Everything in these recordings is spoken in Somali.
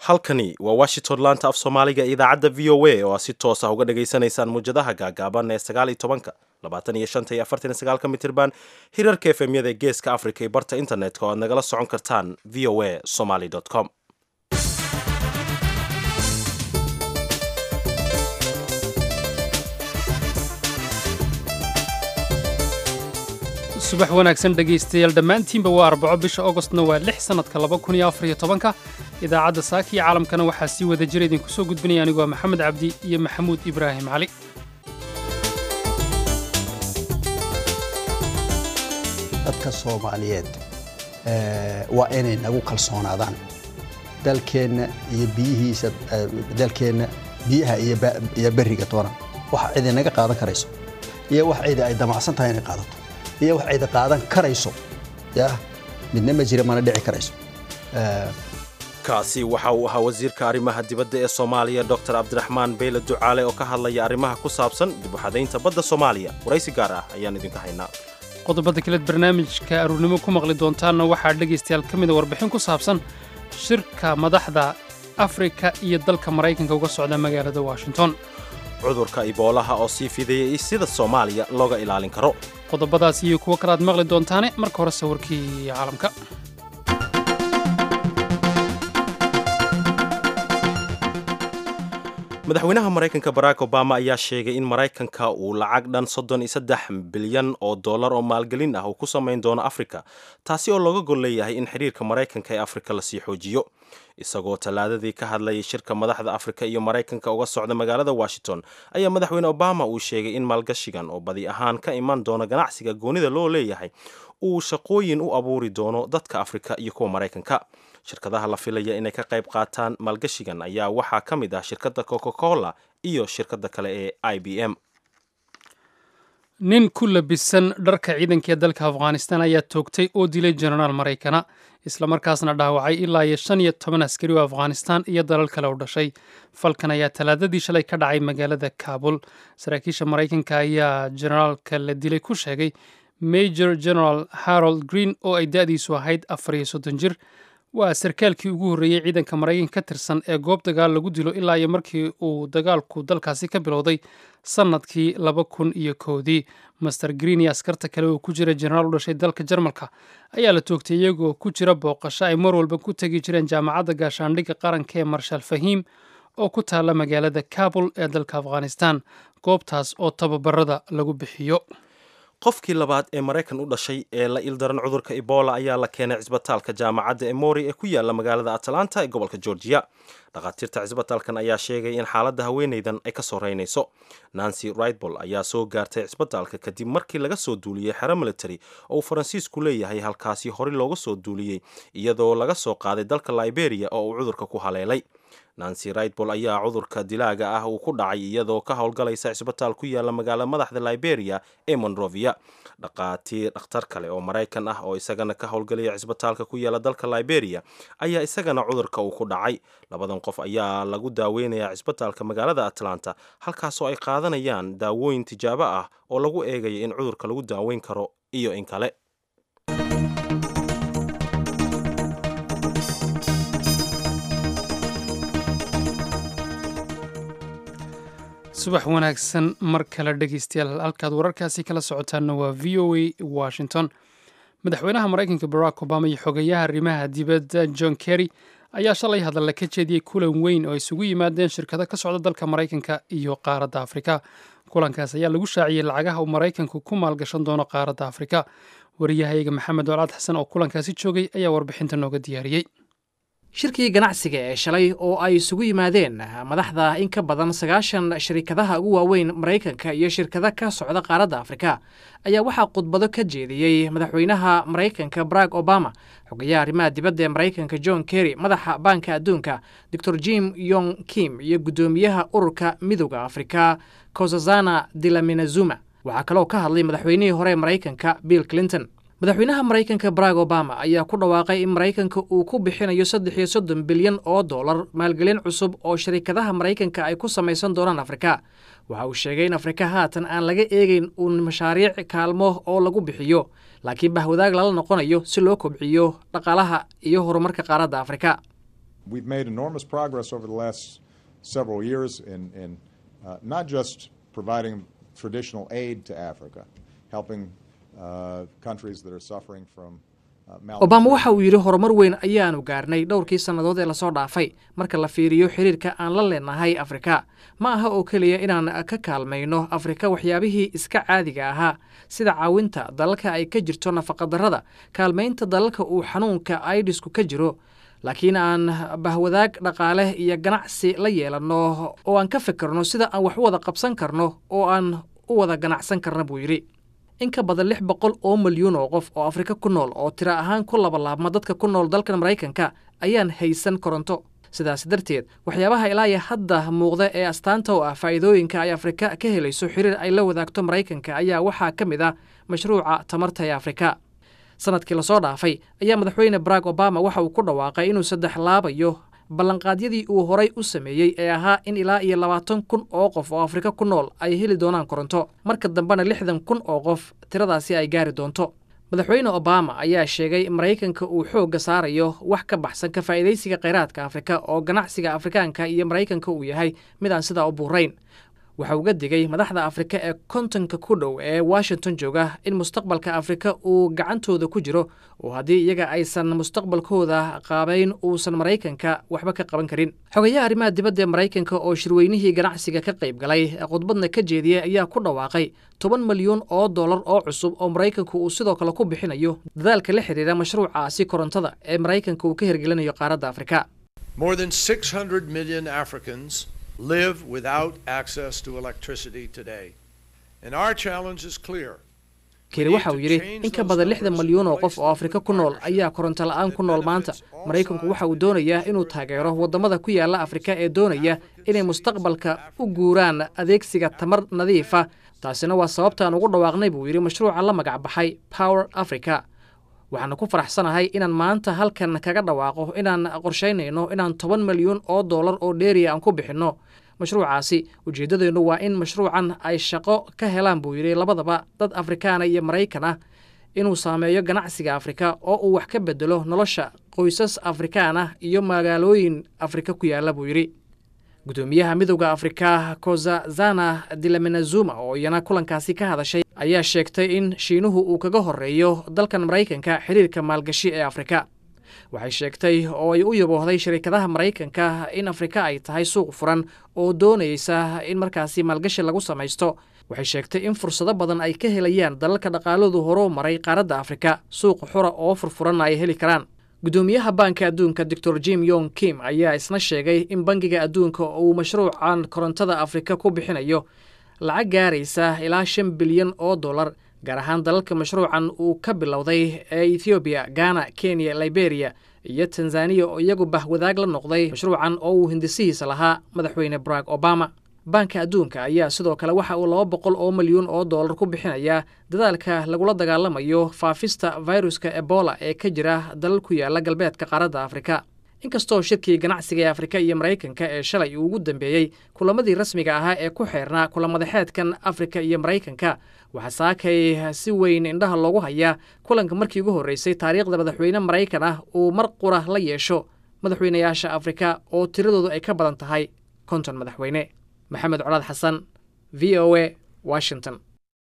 halkani waa washington laanta af soomaaliga ee idaacadda v o a oo aad si toos ah uga dhagaysanaysaan muwjadaha gaagaaban ee sagaal iyo tobanka labaatan iyo shanta iyo afartan iyo sagaalka mitirban hirarka efemyada ee geeska africa iyo barta internetka oo aad nagala socon kartaan v o a somaly com subax wanaagsan dhegaystayaal dhammaantiinba waa arbaco bisha ogostna waa lix sannadka laba kun iyo afar iyo tobanka idaacadda saaka iyo caalamkana waxaa sii wada jira idinku soo gudbinaya anigu waa maxamed cabdi iyo maxamuud ibraahim cali dadka soomaaliyeed waa inay nagu kalsoonaadaan dalkeenna iyo biyihiisa dalkeenna biyaha iyo berriga toona waxa cidi naga qaadan karayso iyo wax cidi ay damacsan tahay inay qaadato iyo wax cidi qaadan karayso ya midna ma jira mana dhici karayso kaasi waxa uu ahaa wasiirka arrimaha dibadda ee soomaaliya dor cabdiraxmaan beyle ducaale oo ka hadlaya arrimaha ku saabsan dib u xadaynta badda soomaaliya waraysi gaar ah ayaan idinka haynaa qodobada kaleed barnaamijka aruurnimo ku maqli doontaanna waxaa dhegaystayaal ka mida warbixin ku saabsan shirka madaxda afrika iyo dalka maraykanka uga socda magaalada washington cudurka iboolaha oo sii fidayay sida soomaaliya looga ilaalin karo qodobadaas iyo kuwo kale aad maqli doontaane marka hore sawirkii caalamka madaxweynaha maraykanka barack obama ayaa sheegay in maraykanka uu lacag dhan soddon iyo saddex bilyan oo dollar oo maalgelin ah uu ku samayn doono afrika taasi oo looga gol leeyahay in xidhiirka maraykanka ee afrika lasii xoojiyo isagoo tallaadadii ka hadlayay shirka madaxda afrika iyo maraykanka uga socda magaalada washington ayaa madaxweyne obama uu sheegay in maalgashigan oo badi ahaan ka iman doona ganacsiga goonida loo leeyahay uu shaqooyin u abuuri doono dadka afrika iyo kuwa maraykanka shirkadaha la filaya inay ka qayb qaataan maalgashigan ayaa waxaa ka mid ah shirkadda coca cola iyo shirkadda kale ee i b m nin ku labisan dharka ciidanka ee dalka afghanistan ayaa toogtay oo dilay jenaraal maraykana islamarkaasna dhaawacay ilaa iyo shan iyo toban askari oo afghanistan iyo dalal kale u dhashay falkan ayaa talaadadii shalay ka dhacay magaalada kabul saraakiisha maraykanka ayaa jenaraalka la dilay ku sheegay major general harold green oo ay da-diisu ahayd afar iyo soddon jir waa sarkaalkii ugu horreeyey ciidanka maraykanka ka tirsan ee goob dagaal lagu dilo ilaa iyo markii uu dagaalku dalkaasi ka bilowday sannadkii laba kun iyo koodii master green iyo askarta kale oo ku jira jenaraal u dhashay dalka jarmalka ayaa la toogtay iyagoo ku jira booqasho ay mar walba ku tegi jireen jaamacadda gaashaandhigga qaranka ee marshal fahiim oo ku taalla magaalada kabul ee dalka afghanistan goobtaas oo tababarada lagu bixiyo qofkii labaad ee maraykan u dhashay ee la ildaran cudurka ebola ayaa la keenay cisbitaalka jaamacadda emori ee ku yaala magaalada atlanta ee gobolka georgiya dhakhaatiirta cisbitaalkan ayaa sheegay in xaaladda haweenaydan ay ka soo reynayso nancy rightbol ayaa soo gaartay cisbitaalka kadib markii laga soo duuliyey xero military oo uu faransiisku leeyahay halkaasi horey looga soo duuliyey iyadoo laga soo qaaday dalka liberia oo uu cudurka ku haleelay nancy rightbol ayaa cudurka dilaaga ah uu ku dhacay iyadoo ka howlgalaysa cisbitaal ku yaala magaala madaxda liberia ee monrovia dhaqaatiir dhakhtar kale oo maraykan ah oo isagana ka howlgalaya cisbitaalka ku yaala dalka liberia ayaa isagana cudurka uu ku dhacay labadan qof ayaa lagu daaweynayaa cisbitaalka magaalada atlanta halkaasoo ay qaadanayaan daawooyin tijaabo ah oo lagu eegaya in cudurka lagu daaweyn karo iyo in kale subax wanaagsan mar kale dhegaystayaal halkaad wararkaasi kala socotaanna waa v o a washington madaxweynaha maraykanka barack obama iyo xogeyaha arrimaha dibadda john kerry ayaa shalay hadalla ka jeediyey kulan weyn oo ay isugu yimaadeen shirkado ka socda dalka maraykanka iyo qaaradda afrika kulankaas ayaa lagu shaaciyey lacagaha uu maraykanku ku maalgashan doono qaaradda afrika wariyahayaga maxamed olcad xasan oo kulankaasi joogay ayaa warbixinta nooga diyaariyey shirkii ganacsiga ee shalay oo ay isugu yimaadeen madaxda in ka badan sagaashan shirkadaha ugu waaweyn maraykanka iyo shirkado ka socda qaaradda afrika ayaa waxaa khudbado ka jeediyey madaxweynaha maraykanka barack obama xogayaha arrimaha dibadda ee maraykanka john kerry madaxa baanka adduunka doctor jim yong kim iyo guddoomiyaha ururka midooda afrika kosazana dilaminazuma waxaa kaloo ka hadlay madaxweynihii hore ee maraykanka bill clinton madaxweynaha maraykanka barack obama ayaa ku dhawaaqay in maraykanka uu ku bixinayo saddex iyo soddon bilyan oo dollar maalgelin cusub oo shirkadaha maraykanka ay ku samaysan doonaan afrika waxa uu sheegay in afrika haatan aan laga eegeyn uun mashaariic kaalmo oo lagu bixiyo laakiin bahwadaag lala noqonayo si loo kobciyo dhaqaalaha iyo horumarka qaaradda afrika we've made enormous progress over the last several years in, in uh, not just providing traditional aid to Africa, helping uh, countries that are suffering from obama waxa uu yidhi horumar weyn ayaanu gaarnay dhowrkii sannadood ee lasoo dhaafay marka la fiiriyo xiriirka aan la leenahay afrika ma aha oo keliya inaan ka kaalmayno afrika waxyaabihii iska caadiga ahaa sida caawinta dalalka ay ka jirto nafaqadarrada kaalmaynta dalalka uu xanuunka aidhisku ka jiro laakiin aan bahwadaag dhaqaale iyo ganacsi la yeelanno oo aan ka fikirno sida aan wax u wada qabsan karno oo aan u wada ganacsan karna buu yidhi in ka badan lix boqol oo milyuun oo qof oo afrika ku nool oo tiro ahaan ku labalaabma dadka ku nool dalkan maraykanka ayaan haysan koronto sidaas darteed waxyaabaha ilaayo hadda muuqda ee astaanta oo ah faa'iidooyinka ay afrika ka helayso xiriir ay la wadaagto maraykanka ayaa waxaa ka mid ah mashruuca tamarta ee afrika sanadkii lasoo dhaafay ayaa madaxweyne barack obama waxa uu ku dhawaaqay inuu saddex laabayo ballanqaadyadii uu horay u sameeyey ee ahaa in ilaa iyo labaatan kun oo qof oo afrika ku nool ay heli doonaan koronto marka dambena lixdan kun oo qof tiradaasi ay gaari doonto madaxweyne obama ayaa sheegay maraykanka uu xoogga saarayo wax ka baxsan ka faa'iidaysiga kheyraadka afrika oo ganacsiga afrikaanka iyo maraykanka uu yahay mid aan sidaa u buurayn waxa uga digay madaxda afrika ee kontonka ku dhow ee washington jooga in mustaqbalka afrika uu gacantooda ku jiro oo haddii iyaga aysan mustaqbalkooda qaabayn uusan maraykanka waxba ka qaban karin xogayaha arrimaha dibadda ee maraykanka oo shirweynihii ganacsiga ka qayb galay khudbadna ka jeediyey ayaa ku dhawaaqay toban milyuun oo dollar oo cusub oo maraykanku uu sidoo kale ku bixinayo dadaalka la xidhiira mashruucaasi korontada ee maraykanka uu ka hirgelinayo qaaradda afrika More than 600 million Africans live without access to electricity today. And our challenge is clear. keri waxa uu yidhi in ka badan lixdan milyuun oo qof oo afrika ku nool ayaa koronto la'aan ku nool maanta maraykanku waxa uu doonayaa inuu taageero waddamada ku yaala afrika ee doonaya inay mustaqbalka u guuraan adeegsiga tamar nadiifa taasina waa sababtaan ugu dhawaaqnay buu yidhi mashruuca la magac baxay power africa waxaana ku faraxsanahay inaan maanta halkan kaga dhawaaqo inaan qorshaynayno inaan toban milyuun oo dollar oo dheeriya aan ku bixinno mashruucaasi ujeeddadeennu waa in mashruucan ay shaqo ka helaan buu yidhi labadaba dad afrikaana iyo maraykan ah inuu saameeyo ganacsiga afrika oo uu wax ka bedelo nolosha qoysas afrikaan ah iyo magaalooyin afrika ku yaalla buu yidhi gudoomiyaha midowda afrika kozazana dilaminazuma oo iyana kulankaasi ka hadashay ayaa sheegtay in shiinuhu uu kaga horeeyo dalkan maraykanka xiriirka maalgashi ee afrika waxay sheegtay oo ay u yaboohday shirkadaha maraykanka in afrika ay tahay suuq furan oo doonaysa in markaasi maalgashi lagu samaysto waxay sheegtay in fursado badan ay ka helayaan dalalka dhaqaaladu horuu maray qaaradda afrika suuq xura oo furfuranna ay heli karaan gudoomiyaha baanka adduunka doctor jim yong kim ayaa isna sheegay in bangiga adduunka uu mashruucan korontada afrika ku bixinayo lacag gaaraysa ilaa shan bilyan oo dollar gaar ahaan dalalka mashruucan uu ka bilowday ee ethoobiya ghana kenya liberia iyo tanzaniya oo iyagu bahwadaag la noqday mashruucan oo uu hindisihiisa lahaa madaxweyne barack obama baanka adduunka ayaa sidoo kale waxa uu laba boqol oo milyuun oo dollar ku bixinayaa dadaalka lagula dagaalamayo faafista viruska ebola ee ka jira dalal ku yaala galbeedka qaaradda afrika inkastoo shirkii ganacsiga ee afrika iyo maraykanka ee shalay uu ugu dambeeyey kulamadii rasmiga ahaa ee ku xeernaa kulamadaxeedkan afrika iyo maraykanka waxaa saakay si weyn indhaha loogu hayaa kulanka markii ugu horreysay taariikhda madaxweyne maraykan ah uu mar qura la yeesho madaxweynayaasha afrika oo tiradoodu ay ka badan tahay konton madaxweyne maxamed colaad xasan v o a washington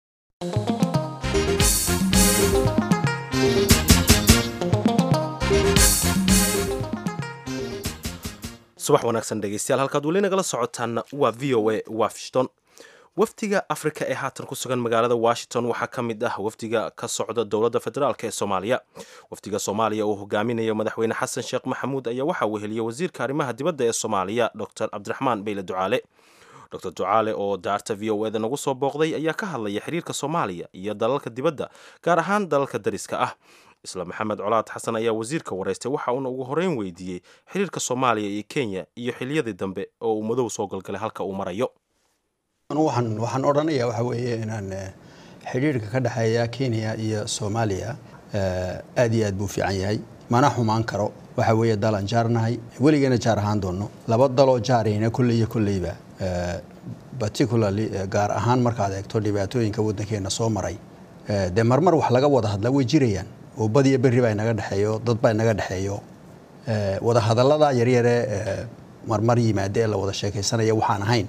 subax wanaagsan dhegeystayaal halkaad weli nagala socotaanna waa v o a washington wafdiga afrika ee haatan ku sugan magaalada washington waxaa ka mid ah wafdiga ka socda dowladda federaalk ee soomaaliya wafdiga soomaaliya uu hogaaminayo madaxweyne xasan sheekh maxamuud ayaa waxaa weheliyey wasiirka arrimaha dibadda ee soomaaliya dor cabdiraxmaan beyle ducaale dor ducaale oo daarta v o eda nagu soo booqday ayaa ka hadlaya xiriirka soomaaliya iyo dalalka dibadda gaar ahaan dalalka dariska ah isla maxamed colaad xasan ayaa wasiirka wareystay waxa uuna ugu horeyn weydiiyey xiriirka soomaaliya iyo kenya iyo xiliyadii dambe oo uu madow soo galgalay halka uu marayo waxaan waxaan odhanayaa waxa weeye inaan xidhiirka ka dhexeeya kenya iyo soomaaliya aad iyo aad buu fiican yahay mana xumaan karo waxa weeye dalan jaarnahay weligana jaar ahaan doono laba daloo jaarayna kolley iyo kolleyba particularly gaar ahaan markaad eegto dhibaatooyinka waddankeena soo maray dee marmar wax laga wada hadla way jirayaan oo badiyo berri baa inaga dhexeeyo dad baa inaga dhexeeyo Eh, wadahadallada yaryare eh, marmar yimaada ee la wada sheekaysanaya waxaan ahayn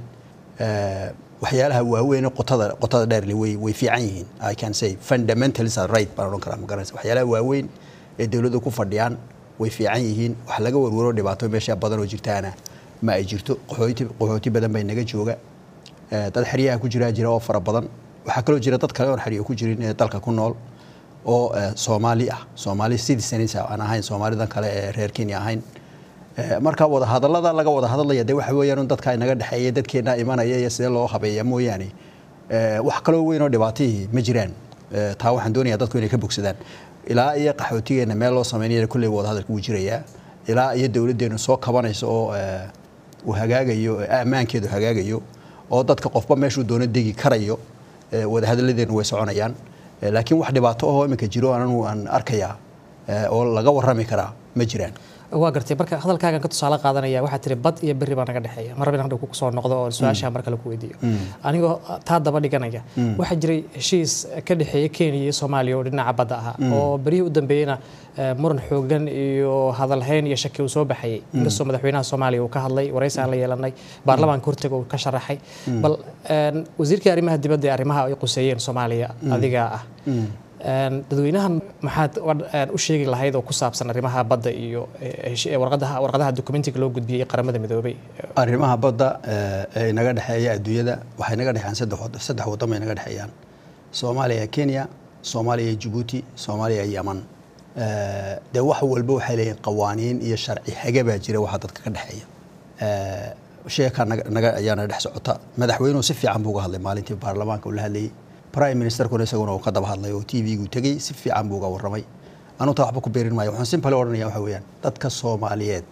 eh, waxyaalaha waaweyn ee qotada qotada dheerle way way fiican yihiin i can say fundamentals are right baan odhan karaa ma garanaysa waxyaalaha waaweyn ee dowladdu ku fadhiyaan way fiican yihiin wax laga warwaro dhibaato meesha badan oo jirtaana ma ay jirto qaxooti qaxooti badan bay naga jooga Eh, dad xeryaha ku jiraa jira oo fara badan waxaa kaloo jira dad kale oon xeryo ku jirin ee dalka ku nool oo eh, soomaali ah soomaali citizens ah aan ahayn soomaalidan kale ee reer kenya ahayn Eh, marka wada hadallada laga wada hadlaya de waxa weeyaan un dadka inaga dhexeeya dadkeena imanaya iyo sidee loo habeeya mooyaane eh, wax kaloo weyn oo dhibaatihii ma jiraan Eh, taa waxaan doonayaa dadku inay ka bogsadaan ilaa iyo qaxootigeena meel loo sameynaya kulley wada hadalka wuu jirayaa ilaa iyo dowladdeenu soo kabanayso oo eh, uu hagaagayo eh, ammaankeedu hagaagayo oo dadka qofba meeshuu doono degi karayo eh, wada hadalladeenu way soconayaan Eh, laakiin wax dhibaato ahoo iminka jiro anu aan arkayaa eh, oo laga warrami karaa ma jiraan waa gartay marka hadalkaagan ka tusaale qaadanaya waxaa tiri bad iyo berri baa naga dhexeeya mar rabin hadhow ku soo noqdo oo su-aasha mar kale ku weydiiyo anigoo taa daba dhiganaya waxaa jiray heshiis ka dhexeeya kenya iyo soomaaliya oo dhinaca badda ahaa oo beryihii u dambeeyeyna eh, muran xoogan iyo hadalhayn iyo shaki uu soo baxayay inkastoo madaxweynaha soomaaliya uu ka hadlay waraysi aan la yeelanay baarlamaanka hortaga uu ka sharaxay bal een, wasiirkii arrimaha dibadda ee arrimaha ay quseeyeen soomaaliya adigaa ah Een, dadweynaha maxaad wa- een, u sheegi lahayd oo ku saabsan arrimaha badda iyo eh, heshi- eh, warqadaha warqadaha dokumentiga loo gudbiyey ee qaramada midoobay arrimaha badda eh, ee inaga dhexeeya adduunyada waxay naga dhexeeyaan saddex wad- saddex waddan bay naga dhexeeyaan soomaaliya iyo kenya soomaaliya iyo jabuuti soomaaliya iyo yaman Eh, dee wax walba waxay leeyihiin qawaaniin iyo sharci hage baa jira waxa dadka ka dhexeeya Eh, sheeka naga naga ayaana dhex socota madaxweynuhu si fiican buu uga hadlay maalintii baarlamaanka uu la hadlayay prime ministerkuna isaguna uu ka daba hadlay oo t v-gu tegey si fiican buu uga warramay anuta waxba ku beerin maayo waxaan simpale odhanaya waxa weeyaan dadka soomaaliyeed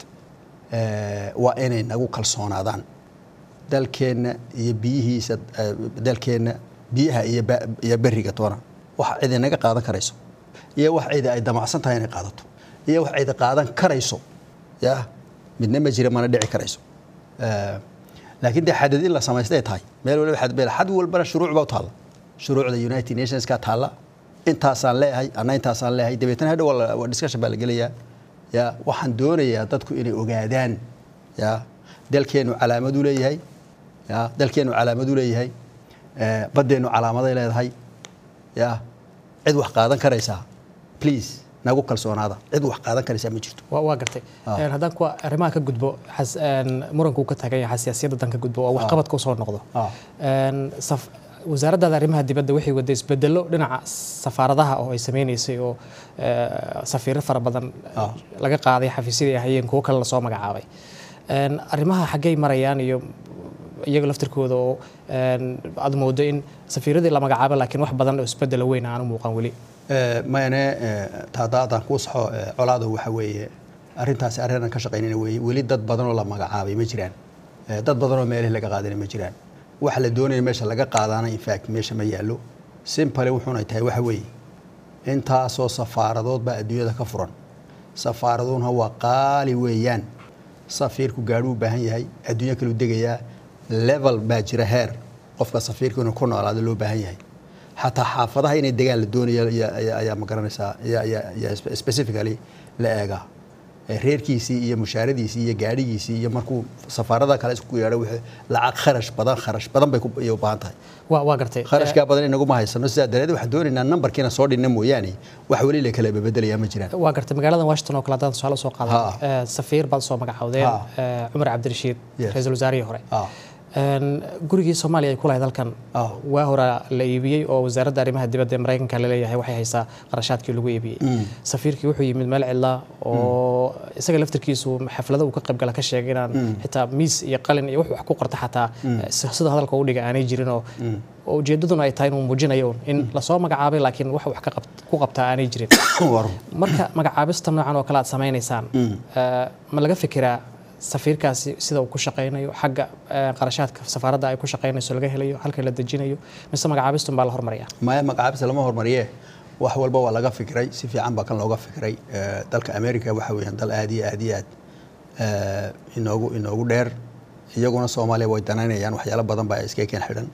eh, waa inay nagu kalsoonaadaan dalkeenna iyo biyihiisa eh, dalkeenna biyaha iyo ba- iyo beriga toona wax cidi naga qaadan karayso iyo wax cidi ay damacsan tahay inay qaadato iyo wax cidi qaadan karayso ya midna ma jira mana dhici karayso Eh, laakiin dee xadad in la samaystay tahay meel waliba xad beel xad walbana shuruuc baa u taalla shuruucda united nationska taalla intaasaan leeyahay anna intaasaan leeyahay dabeetana hadhow waa la- waa discussion baa la gelayaa ya waxaan doonayaa dadku inay ogaadaan ya dalkeenu calaamad u leeyahay ya dalkeenu calaamad u leeyahay eh, baddeenu calaamaday leedahay ya cid wax qaadan karaysaa please nagu kalsoonaada cid wax qaadan karaysaa ma jirto waa waa gartay Ah. Een, haddaan kuwa arrimaha ka gudbo xas- een, muranku uu ka taagan yahay xasiyaasiyadda dan ka gudbo oo waxqabadka usoo noqdo Ah. Een, saf- wasaaraddaada arrimaha dibadda waxay waday isbedelo dhinaca safaaradaha oo ay sameynaysay oo eh, safiiro fara badan Ah. laga qaaday xafiisyadii ay hayeen kuwo kale lasoo magacaabay Een, arrimaha xaggay marayaan iyo iyaga laftirkooda oo een, aad moodo in safiiradii la magacaabo laakiin wax badan oo isbedelo weyn aan u muuqan weli Eh, mayne taadaadaan kuu saxo eh, colaado waxa weeye arrintaasi arrinaan ka shaqaynayna weeye weli dad badan oo la magacaabay ma jiraan Eh, dad badan oo meelihii laga qaadana ma jiraan waxa la doonaya meesha laga qaadaana infact meesha ma yaallo simpale wuxuuna tahay waxa weeye intaasoo safaaradood baa adduunyada ka furan safaaraduhuna waa qaali weeyaan safiirku gaadhu u baahan yahay adduunyo kaleu degayaa level baa jira heer qofka safiirku inuu ku noolaado loo baahan yahay xataa xaafadaha inay degaan la doonaya ayaa- ayaa ayaa ma garanaysaa ayaa ayaa ayaa spe- specifically la eegaa Eh, reerkiisii iyo mushaaradiisii iyo gaadhigiisii iyo markuu safaarada kale isku yeedho wixii lacag kharash badan kharash badan bay ku- ayay u baahan tahay waa waa gartay kharashkaa badan inaguma haysano sidaa dareed waxaan doonaynaa nambarkiina soo dhinna mooyaane wax weli la kala bedelayaa ma jiraan waa gartay magaalada washington oo kale haddaan tusaale soo Ha. qaadan safiir baad soo magacaawdeen Ha. eh, cumar cabdirashiid Yes. ra-iisul wasaarihii hore Ah. Een, gurigii soomaaliya ay ku lahayd halkan Ah. waa hore la iibiyey oo wasaaradda arrimaha dibadda ee maraykanka laleeyahay waxay haysaa qarashaadkii lagu iibiyey safiirkii wuxuu yimid meel cidla oo isaga laftirkiisu xaflado uu ka qayb gala ka sheegay inaan xitaa miis iyo qalin iyo wax wax ku qorta xataa eh, sida hadalka u dhiga aanay jirin oo oo ujeedaduna ay tahay inuu muujinayo un in lasoo magacaabay laakiin wax wax ka qabt- ku qabtaa aanay jirin Waa run. marka magacaabista noocan oo kale aad samaynaysaan eh, ma laga fikiraa safiirkaasi sida uu ku shaqaynayo xagga eh, qarashaadka safaaradda ay ku shaqaynayso laga helayo halka la dejinayo mise magacaabistun baa la hormaraya maya magacaabisa lama hormariye wax walba waa laga fikiray si fiican baa kan looga fikiray Eh, dalka america waxa weeyaan dal aad iyo aad iyo aad eh, inoogu inoogu dheer iyaguna soomaaliya way danaynayaan waxyaalo badan baa iska keen xidhan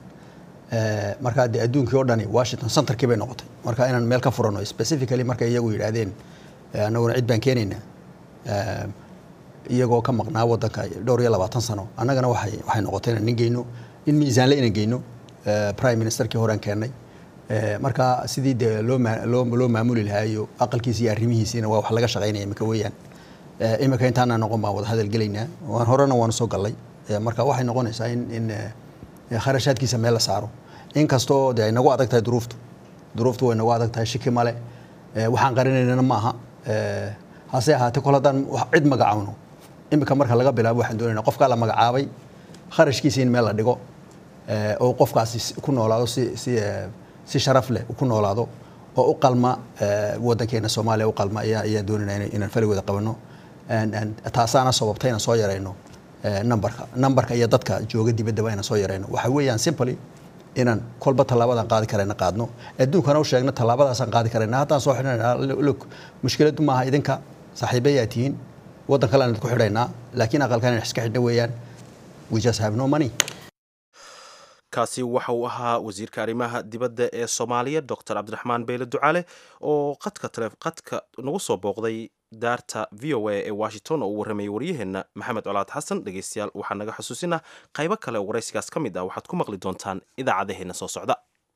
Eh, marka dee adduunkii oo dhani washington centerkii bay noqotay marka inaan meel ka furano specifically markay iyagu yidhaahdeen eh, annaguna cid baan keenaynaa iyagoo ka maqnaa wadanka dhowr iyo labaatan sano annagana waxay waxay noqotay inaan nin geyno in miisaanle inaan geyno prime ministerkii horean keennay marka sidii dee loo loo loo maamuli lahaa iyo aqalkiisa iyo arrimihiisiina waa wax laga shaqaynaya imika weeyaan imika intaana noqon baan wada hadal gelaynaa waan horena waanu soo gallay marka waxay noqonaysaa in in kharashaadkiisa meel la saaro inkastoo dee ay nagu adag tahay duruuftu duruuftu way nagu adag tahay shiki male waxaan qarinaynana ma aha hase ahaatee kol haddaan cid magacawno imika marka laga bilaabo waxaan doonayna qofkaa la magacaabay kharashkiisa in meel la dhigo oo qofkaasi ku noolaado si si si sharaf leh ku noolaado oo u qalma wadankeena soomaaliya u qalma ayaa ayaa doonayna inaan faligooda qabano taasaana sababta inaan soo yarayno numberka numberka iyo dadka jooga dibaddaba inaan soo yarayno waxa weeyaan simply inaan kolba tallaabadan qaadi karayna qaadno adduunkana u sheegno tallaabadaasaan qaadi karayna haddaan soo xidhanayna log mushkiladdu maaha idinka saaxiibayaa tihiin waddan kale aan idinku xidhaynaa laakiin aqalkan in iska xidhna weeyaan we just have no money kaasi waxa uu ahaa wasiirka arrimaha dibadda ee soomaaliya doctor cabdiraxmaan beyle ducaale oo qadka qadka nagu soo booqday daarta v o a ee washington oo uu warramayay waryaheenna maxamed colaad xasan dhegeystayaal waxaa naga xusuusinaa qaybo kale oo waraysigaas ka mid ah waxaad ku maqli doontaan idaacadaheenna soo socda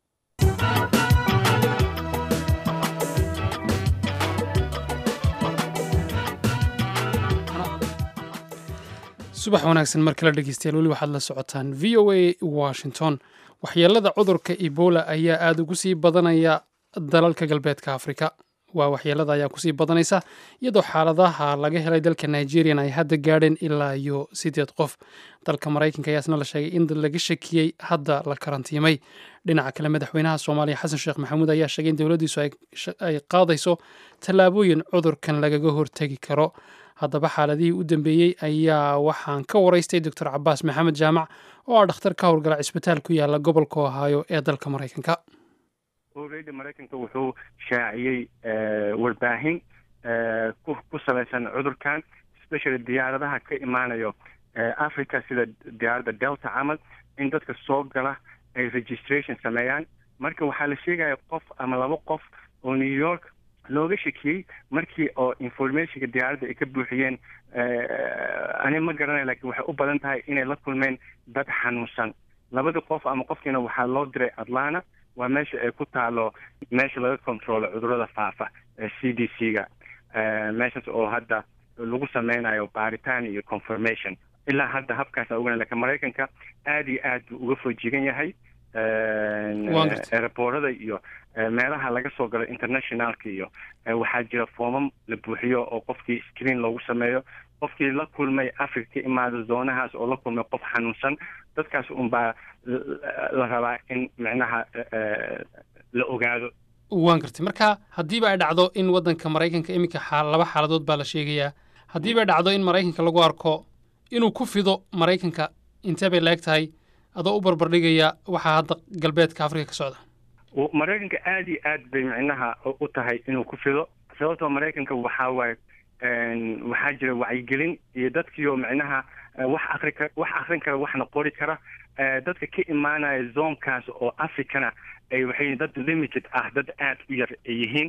subax wanaagsan mar kale dhegeystayaal weli waxaad la socotaan v o a washington waxyeelada cudurka ebola ayaa aada ugu sii badanaya dalalka galbeedka afrika waa waxyeelada ayaa kusii badanaysa iyadoo xaaladaha laga helay dalka nigerian ay hadda gaadheen ilaa iyo sideed qof dalka maraykanka ayaa isna la sheegay in laga shakiyey hadda la karantiimay dhinaca kale madaxweynaha soomaaliya xasan sheekh maxamuud ayaa sheegay in dowladdiisu ay qaadayso tallaabooyin cudurkan lagaga hortegi karo haddaba xaaladihii u dambeeyey ayaa waxaan ka waraystay doctor cabaas maxamed jaamac oo ah dhakhtar ka howlgala cisbitaal ku yaala gobolka ohaayo ee dalka maraykanka already maraykanka wuxuu shaaciyey warbaahin ku salaysan cudurkan especially diyaaradaha ka imaanayo africa sida diyaaradda delta camal in dadka soo gala ay registration sameeyaan marka waxaa la sheegaya qof ama laba qof oo new york looga shakiyey markii oo informationka diyaaradda ay ka buuxiyeen ani ma garanay lakiin waxay u badan tahay inay la kulmeen dad xanuunsan labada qof ama qofkiina waxaa loo diray atlanta waa meesha ay ku taalo meesha laga controlo cudurada faafa ee c d c ga meeshaas oo hadda lagu sameynayo baaritaan iyo confirmation ilaa hadda habkaasa ogana lakiin maraykanka aada iyo aad buu uga foojigan yahay ereborada iyo meelaha laga soo galo internationalka iyo waxaa jira foomam la buuxiyo oo qofkii screen loogu sameeyo qofkii la kulmay africa ka imaada zoonahaas oo la kulmay qof xanuunsan dadkaas unbaa la rabaa in micnaha la ogaado waan gartay marka haddiiba ay dhacdo in waddanka maraykanka iminka laba xaaladood baa la sheegayaa haddiiba ay dhacdo in maraykanka lagu arko inuu ku fido maraykanka intee bay la-eg tahay adoo u barbardhigaya waxaa hadda galbeedka afrika ka socda maraykanka aada iyo aad bay micnaha u tahay inuu ku fido sababtoo maraykanka waxaa waaye waxaa jira wacyigelin iyo dadkiioo micnaha wax akri ka wax akrin kara waxna qori kara dadka ka imaanaya zoomkaas oo africana ay waxay dad limited ah dad aada u yar ay yihiin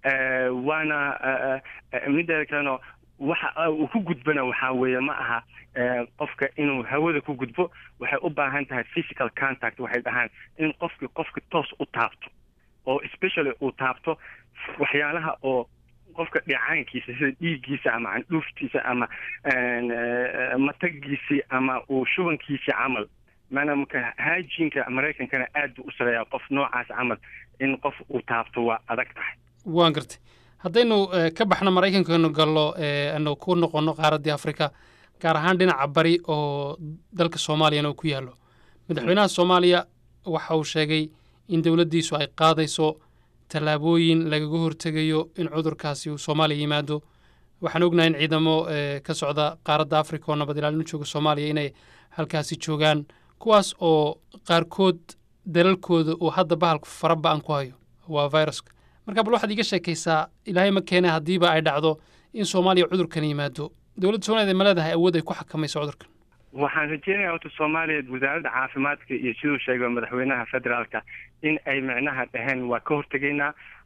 waana mideeda kalena waxa uu ku gudbana waxaa weeye ma aha qofka inuu hawada ku gudbo waxay u baahan tahay physical contact waxay dhahaan in qofki qofka toos u taabto oo especially uu taabto waxyaalaha oo qofka dhicaankiisa sida dhiiggiisa ama candhuuftiisa ama matagiisii ama uu shubankiisii camal maanaa marka haajinka maraykankana aad buu u sareeyaa qof noocaas camal in qof uu taabto waa adag tahay waan gartay haddaynu ka baxno maraykankanu gallo anu ku noqono qaaraddii afrika gaar ahaan dhinaca bari oo dalka soomaaliyana uu ku yaallo madaxweynaha soomaaliya waxa uu sheegay in dowladdiisu ay qaadayso tallaabooyin lagaga hortegayo in cudurkaasi uu soomaaliya yimaado waxaan ognahay in ciidamo ka socda qaaradda afrika oo nabad ilaalin u jooga soomaaliya inay halkaasi joogaan kuwaas oo qaarkood dalalkooda uu hadda bahalku fara ba-an ku hayo waa viruska marka bal waxaad iiga sheekaysaa ilaahay ma keene haddiiba ay dhacdo in soomaaliya cudurkan yimaado dowladda soomaliya ma leedahay awood ay ku xakamayso cudurkan waxaan rajeynayaa horta soomaaliya wasaaradda caafimaadka iyo siduu sheegay madaxweynaha federaalka in ay micnaha dhaheen waa ka hortegaynaa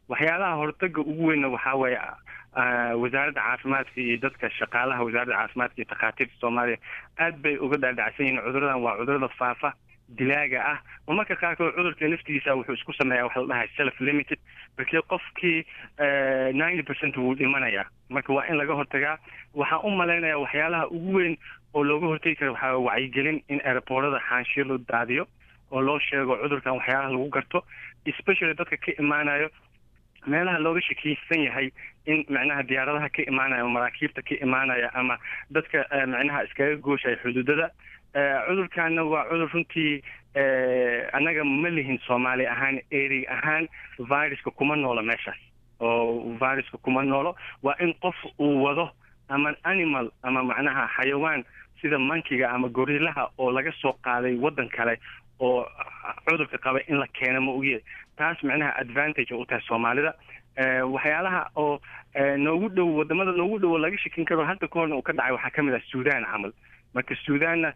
waxyaalaha hortaga ugu weynna waxaa weeye wasaaradda caafimaadka iyo dadka shaqaalaha wasaaradda caafimaadka iyo takhaatiirta soomaaliya aad bay uga dhaadhacsan yihiin cuduradan waa cudurada faafa dilaaga ah oo marka qaarkood cudurka naftigiisa wuxuu isku sameeyaa waxa la dhahay self limited markii qofkii ninety percent wuu dhimanayaa marka waa in laga hortagaa waxaan u malaynayaa waxyaalaha ugu weyn oo looga hortagi kara waxaa wacyigelin in aeroboorada xaanshiyo loo daadiyo oo loo sheego cudurkan waxyaalaha lagu garto especially dadka ka imaanayo meelaha looga shakiysan yahay in macnaha diyaaradaha ka imaanaya ama maraakiibta ka imaanaya ama dadka macnaha iskaga gooshaya xuduudada cudurkaana waa cudur runtii annaga ma lihin soomaali ahaan erig ahaan viruska kuma noolo meeshaas oo viruska kuma noolo waa in qof uu wado ama animal ama macnaha xayawaan sida mankiga ama gorilaha oo laga soo qaaday waddan kale oo cudurka qaba in la keeno ma ogiye taas macnaha advantage u tahay soomaalida waxyaalaha oo noogu dhow wadamada noogu dhow oo laga shakin karo hadda ka horna uu ka dhacay waxaa kamid ah sudan camal marka sudanna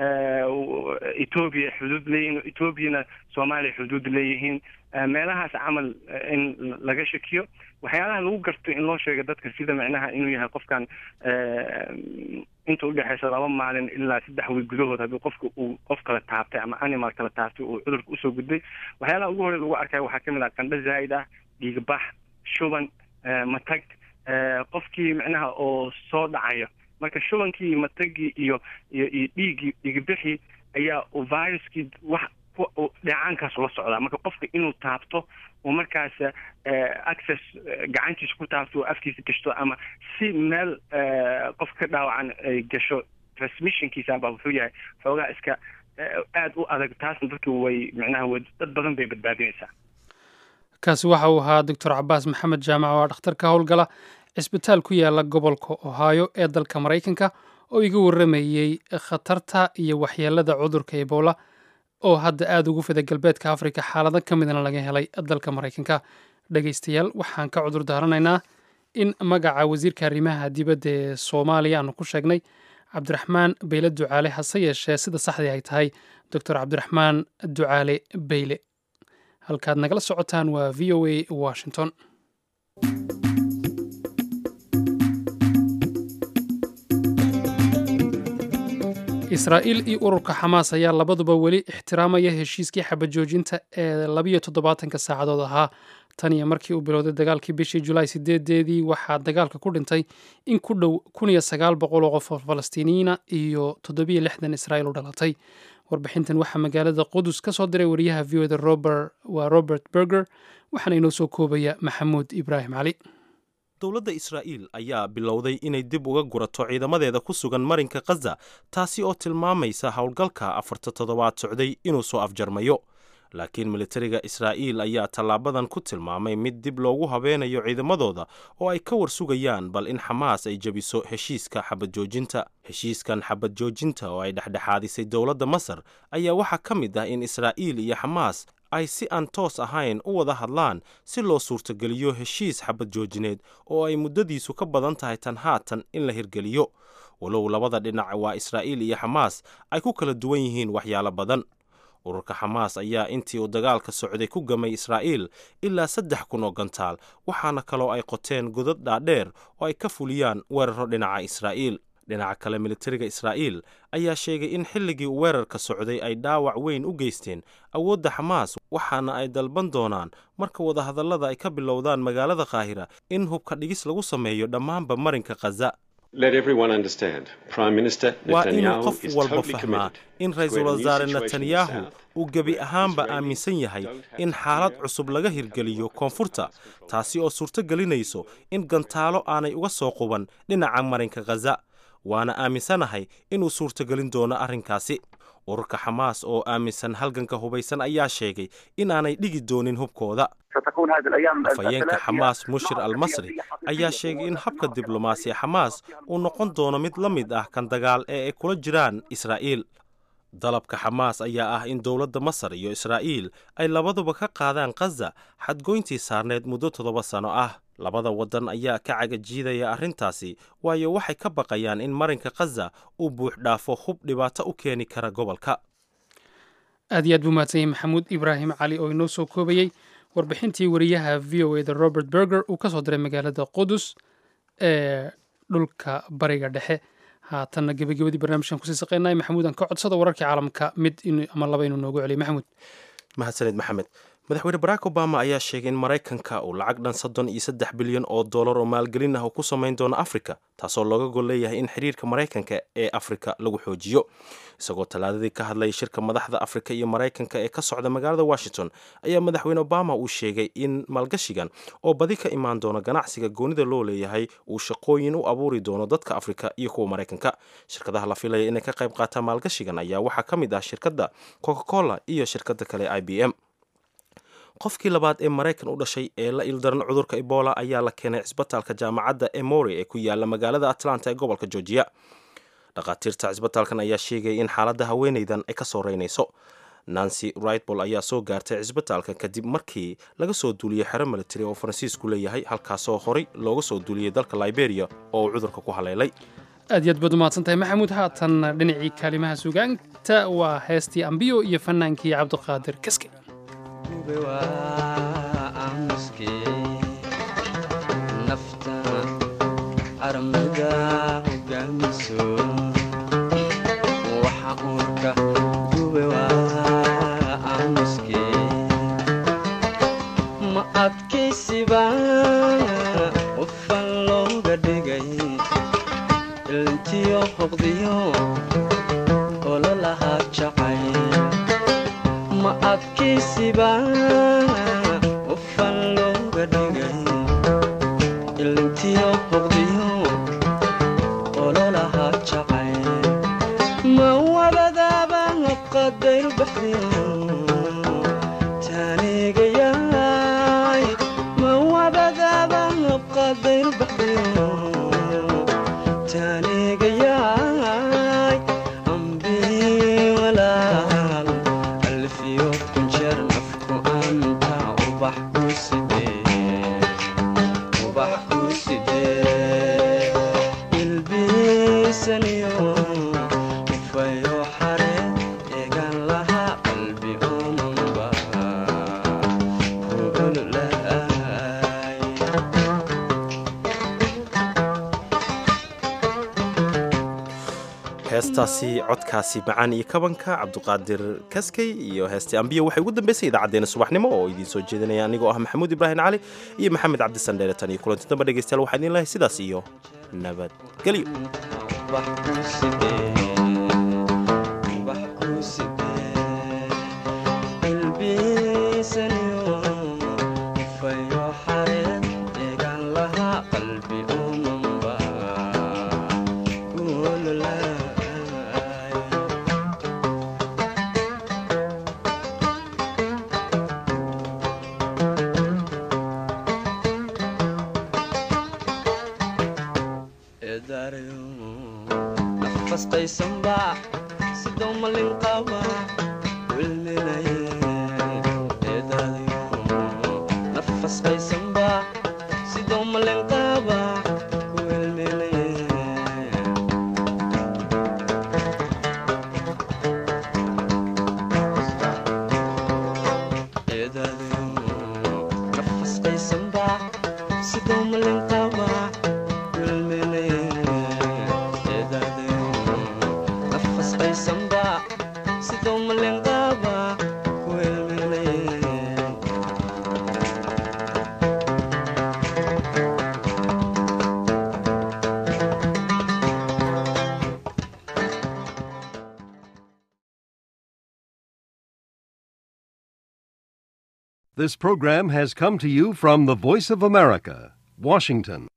ethoobia xuduud leeyihin ethoobiana soomaaliya xuduud leeyihiin meelahaas camal in laga shakiyo waxyaalaha lagu garto in loo sheega dadka sida macnaha inuu yahay qofkan inta udhexeysa laba maalin ilaa saddex wiil gudahood haddii qofka uu qof kala taabtay ama animal kala taabtay uu cudurka usoo gudbay waxyaalaha ugu horey lagu arkayo waxaa kamid ah qandho zaa'id ah dhiigbax shuban matag qofkii macnaha oo soo dhacayo marka shubankii matagii iyo iyo iyo dhiiggii dhiigbixii ayaa viruskii wax dheecaankaas la socdaa marka qofka inuu taabto uu markaas access gacantiisa ku taabto oo afkiisa gashto ama si meel qof ka dhaawacan ay gasho transmissionkiisa baa wuxuu yahay xoogaa iska aada u adag taasna dadka way macnaha dad badan bay badbaadinaysaa kaasi waxa uu ahaa doctor cabaas maxamed jaamac oo ah dhakhtar ka howlgala cisbitaal ku yaala gobolka ohio ee dalka maraykanka oo iga warramayey khatarta iyo waxyeelada cudurka ebola oo hadda aada ugu fida galbeedka afrika xaalado ka midna laga helay dalka maraykanka dhegaystayaal waxaan ka cudur daaranaynaa in magaca wasiirka arrimaha dibadda ee soomaaliya aanu ku sheegnay cabdiraxmaan beyle ducaale hase yeeshee sida saxdii ay tahay doctor cabdiraxmaan ducaale beyle halkaad nagala socotaan waa v o a washington israa'iil iyo ururka xamaas ayaa labaduba weli ixtiraamaya heshiiskii xabajoojinta ee labiyo toddobaatanka saacadood ahaa tan iyo markii uu bilowday dagaalkii bishii julaay sideedeedii waxaa dagaalka ku dhintay in ku dhow kun iyo sagaal boqol oo qof oo falastiiniyiina iyo toddobiyo lixdan israa'iil u dhalatay warbixintan waxaa magaalada qudus ka soo diray wariyaha v o da robert waa robert berger waxaana inoo soo koobaya maxamuud ibraahim cali dowladda israa'iil ayaa bilowday inay dib uga gurato ciidamadeeda ku sugan marinka khaza taasi oo tilmaamaysa howlgalka afarta toddobaad socday inuu soo afjarmayo laakiin militariga israa'iil ayaa tallaabadan ku tilmaamay mid dib loogu habeenayo ciidamadooda oo ay ka war sugayaan bal in xamaas ay jebiso heshiiska xabad joojinta heshiiskan xabad joojinta oo ay dhexdhexaadisay dowladda masar ayaa waxaa ka mid ah in israa'iil iyo xamaas ay si aan toos ahayn u wada hadlaan si loo suurtageliyo heshiis xabad joojineed oo ay muddadiisu ka badan tahay tan haatan in la hirgeliyo walow labada dhinac waa israa'iil iyo xamaas ay ku kala duwan yihiin waxyaalo badan ururka xamaas ayaa intii uu dagaalka socday ku gamay israa'iil ilaa saddex kun oo gantaal waxaana kaloo ay qoteen godad dhaadheer oo ay ka fuliyaan weeraro dhinaca israa'iil dhinaca kale militariga israa'iil ayaa sheegay in xilligii uu weerarka socday ay dhaawac weyn u geysteen awoodda xamaas waxaana ay dalban doonaan marka wadahadallada ay ka bilowdaan magaalada kaahira in hubka dhigis lagu sameeyo dhammaanba marinka khaza waa inuu qof walba fahmaa in ra-iisul wasaare netanyahu uu gebi ahaanba aaminsan yahay in xaalad cusub laga hirgeliyo koonfurta taasi oo suurto gelinayso in gantaalo aanay uga soo quban dhinaca marinka khaza waana aaminsanahay inuu suurtogelin doono arrinkaasi ururka xamaas oo aaminsan halganka hubaysan ayaa sheegay inaanay dhigi doonin hubkooda afhayeenka xamaas mushir al masri ayaa sheegay in habka diblomaasiya xamaas uu noqon doono mid la mid ah kan dagaal ee ay kula jiraan israa'iil dalabka xamaas ayaa ah in dowladda masar iyo israa'iil ay labaduba ka qaadaan khaza xadgoyntii saarneed muddo toddoba sano ah labada waddan ayaa ka cagajiidaya arrintaasi waayo waxay ka baqayaan in marinka khaza uu buux dhaafo hub dhibaato u keeni kara gobolka aad iyo aad buu mahadsan yahay maxamuud ibraahim cali oo inoo soo koobayey warbixintii wariyaha v o eda robert berger uu ka soo diray magaalada qudus ee dhulka bariga dhexe haatanna gebagabadii barnaamijkan kusii saqeynay maxamuud aan ka codsada wararkii caalamka mid ama laba inuu noogu celiyo maxamuud mahadsanid maxamed madaxweyne barack obama ayaa sheegay in maraykanka uu lacag dhan soddon iyo saddex bilyan oo dollar oo maalgelin ah uu ku samayn doono afrika taasoo looga gol leeyahay in xiriirka maraykanka ee afrika lagu xoojiyo isagoo talaadadii ka hadlayay shirka madaxda afrika iyo maraykanka ee ka socda magaalada washington ayaa madaxweyne obama uu sheegay in maalgashigan oo badi ka imaan doono ganacsiga goonida loo leeyahay uu shaqooyin u abuuri doono dadka afrika iyo kuwa maraykanka shirkadaha la filaya inay ka qayb qaataan maalgashigan ayaa waxaa ka mid ah shirkadda coca cola iyo shirkada kale i b m qofkii labaad ee maraykan u dhashay ee la ildaran cudurka ebola ayaa la keenay cisbitaalka jaamacadda emory ee ku yaala magaalada atlanta ee gobolka georgiya dhakhaatiirta cisbitaalkan ayaa sheegaya in xaaladda haweenaydan ay ka soo reynayso nancy rightball ayaa soo gaartay cisbitaalka kadib markii laga soo duuliyey xero military oo faransiisku leeyahay halkaasoo horey looga soo duuliyey dalka liberia oo uu cudurka ku haleelay aad iyo aad baad umahadsan tahay maxamuud haatan dhinacii kaalimaha sugaanta waa heestii ambiyo iyo fanaankii cabdiqaadir kaske ma adkaysiba qofan looga dhigay ilintiyo hoqdiyo ololahaa jacay ma adkaysiba qofan looga dhigay ilintiyo hoqdiyo ololahaa jacay ma wabadaaba qadayr baxdiyo taanigayaay ma wabadaaba qadayr baxdiyo taanigayaay ambii walaal alfiyo kunjeer nafku anta ubax ku sidee ubax ku sidee ilbiisaniyo ufayo xare eegan lahaa qalbi omanba kuululaay heestaasi codkaasi macaan iyo kabanka cabduqaadir kaskey iyo heestii ambiya waxay ugu dambeysay idaacaddeenna subaxnimo oo idiin soo jeedinaya anigoo ah maxamuud ibraahim cali iyo maxamed cabdisandheere tan iyo kulanti dambe dhegeystayaal waxaa idin lehay sidaas iyo nabadgelyo ubax ku sidee ubax ku sidee ilbiisaniyo ufayo xareed eegan lahaa qalbi umanba kuululaay eedaarayo nafastaysanba sidoo malin qaba wilminaye eedaadayo nafasqaysanba sidoo malin qaba wilminaye eedaadayo nafasqaysanba sidoo malin qaba wilminaye eedaadayo nafasqaysanba sidoo malin qaba wilminaye This program has come to you from the Voice of America, Washington.